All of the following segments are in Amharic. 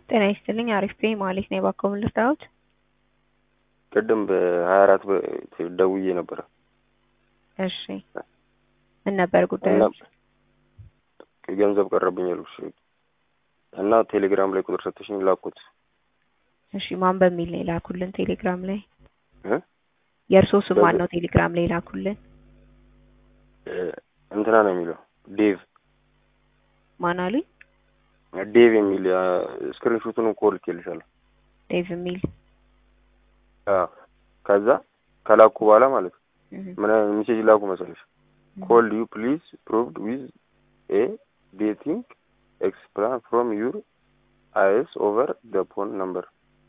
ጤና ይስጥልኝ አሪፍ ነኝ ማለት ነው። እባክዎ ምን ልርዳዎት? ቅድም በሀያ አራት ደውዬ ነበረ እሺ ምን ነበር ጉዳዩ? እና ገንዘብ ቀረብኝ አልኩሽ እና ቴሌግራም ላይ ቁጥር ሰጥሽኝ ላኩት እሺ ማን በሚል ነው የላኩልን ቴሌግራም ላይ? እ የእርስዎ ስም ማን በዚህ- ነው ቴሌግራም ላይ የላኩልን? እ እንትና ነው የሚለው ዴቭ ማን አሉኝ? ዴቭ የሚል ስክሪንሾቱን እኮ ልኬልሻለሁ። ዴቭ የሚል አዎ ከዛ ከላኩ በኋላ ማለት ነው እህ፣ ምን አይነት ሜሴጅ ላኩ መሰለሽ? ኮል ዩ ፕሊዝ ፕሩቭድ ዊዝ ኤ ዴቲንግ ኤክስፕላን ፍሮም ዩር አይስ ኦቨር ደ ፎን ነምበር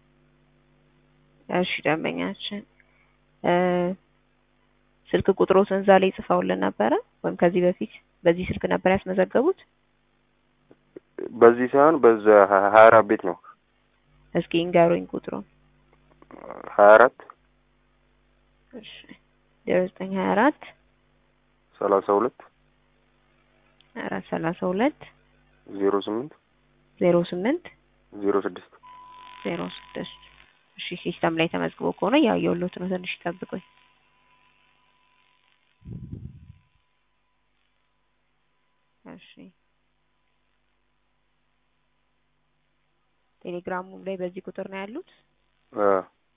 እሺ ደንበኛችን እ ስልክ ቁጥሮትን እዛ ላይ ጽፈውልን ነበረ ወይም ከዚህ በፊት በዚህ ስልክ ነበር ያስመዘገቡት? በዚህ ሳይሆን በዛ ሀያ አራት ቤት ነው እስኪ እንገሩኝ ቁጥሩን። ሀያ አራት እሺ ዜሮ ዘጠኝ ሀያ አራት ሰላሳ ሁለት አራት ሰላሳ ሁለት ዜሮ ስምንት ዜሮ ስምንት ዜሮ ስድስት ዜሮ ስድስት እሺ ሲስተም ላይ ተመዝግቦ ከሆነ ያየሁሎት ነው። ትንሽ ይጠብቁኝ። እሺ ቴሌግራሙ ላይ በዚህ ቁጥር ነው ያሉት? አ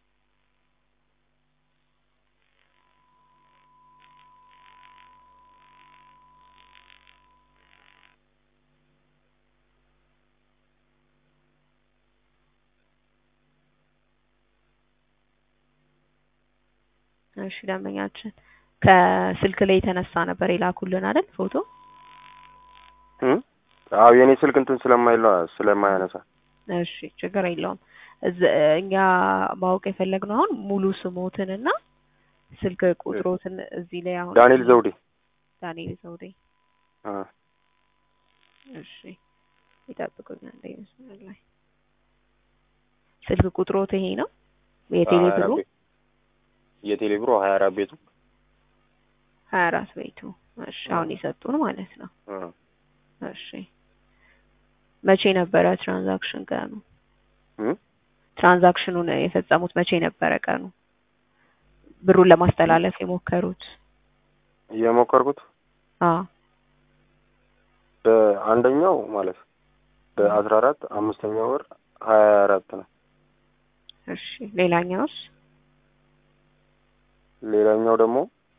እሺ ደንበኛችን ከስልክ ላይ የተነሳ ነበር የላኩልን አይደል ፎቶ? እም አዎ የኔ ስልክ እንትን ስለማይለ ስለማያነሳ እሺ ችግር የለውም። እዝ- እኛ ማወቅ የፈለግነው አሁን ሙሉ ስሞትንና ስልክ ቁጥሮትን እዚህ ላይ አሁን ዳንኤል ዘውዴ ዳንኤል ዘውዴ አ እሺ ይጠብቁኝ አንዴ መስመር ላይ ስልክ ቁጥሮት ይሄ ነው የቴሌ ሀያ ብሩ አራት ቤት- የቴሌ ብሩ ሀያ አራት ቤቱ ሀያ አራት ቤቱ እሺ አሁን የሰጡን ማለት ነው አ እሺ መቼ ነበረ ትራንዛክሽን ቀኑ እም ትራንዛክሽኑን የፈጸሙት መቼ ነበረ ቀኑ ብሩን ለማስተላለፍ የሞከሩት የሞከርኩት አዎ በአንደኛው ማለት በአስራ አራት አምስተኛ ወር ሀያ አራት ነው። እሺ ሌላኛውስ ሌላኛው ደግሞ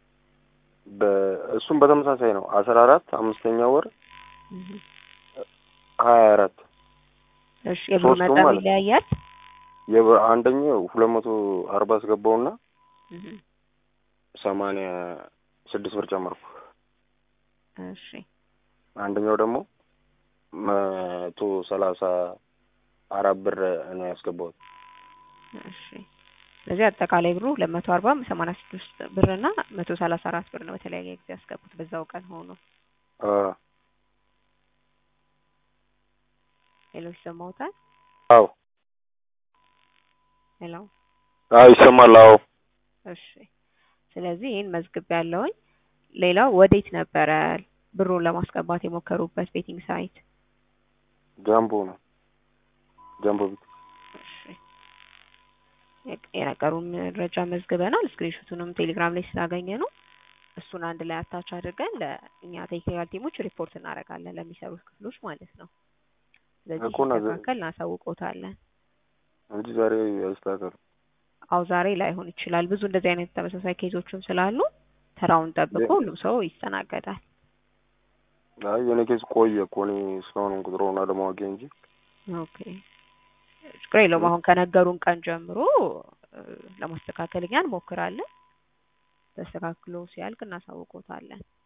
በእሱም በተመሳሳይ ነው አስራ አራት አምስተኛ ወር እህ። ሀያ አራት እሺ የብሩ ሶስቱም መጠን ማለት ነው። ይለያያል የበ- አንደኛው ሁለት መቶ አርባ አስገባውና እህ። ሰማንያ ስድስት ብር ጨመርኩ። እሺ አንደኛው ደግሞ መቶ ሰላሳ አራት ብር ነው ያስገባሁት። እሺ ስለዚህ አጠቃላይ ብሩ ሁለት መቶ አርባ ሰማንያ ስድስት ብር እና መቶ ሰላሳ አራት ብር ነው በተለያየ ጊዜ ያስገቡት በዛው ቀን ሆኖ አ ሌሎች ሰማውታል አዎ ሄሎ አዎ ይሰማል። አዎ እሺ ስለዚህ ይህን መዝግብ ያለውኝ ሌላው ወዴት ነበረ ብሩን ለማስገባት የሞከሩበት ቤቲንግ ሳይት ጃምቦ ነው ጃምቦ ቤት እሺ የቅ- የነገሩን መረጃ መዝግበናል ስክሪንሾቱንም ቴሌግራም ላይ ስላገኘ ነው እሱን አንድ ላይ አታች አድርገን ለእኛ ቴክኒካል ቲሞች ሪፖርት እናደርጋለን ለሚሰሩት ክፍሎች ማለት ነው ስለዚህ እኮ እና ዘ- ሲስተካከል እናሳውቆታለን እንጂ ዛሬ አይስተካከልም። አው ዛሬ ላይሆን ይችላል ብዙ እንደዚህ አይነት ተመሳሳይ ኬዞችም ስላሉ ተራውን ጠብቆ የ- ሁሉም ሰው ይስተናገዳል አይ የኔ ኬስ ቆየ እኮ እኔ እስካሁን ቁጥሩን አለማወቄ እንጂ ኦኬ ችግር የለውም አሁን ከነገሩን ቀን ጀምሮ እ፣ ለማስተካከል እኛ እንሞክራለን ተስተካክሎ ሲያልቅ እናሳውቆታለን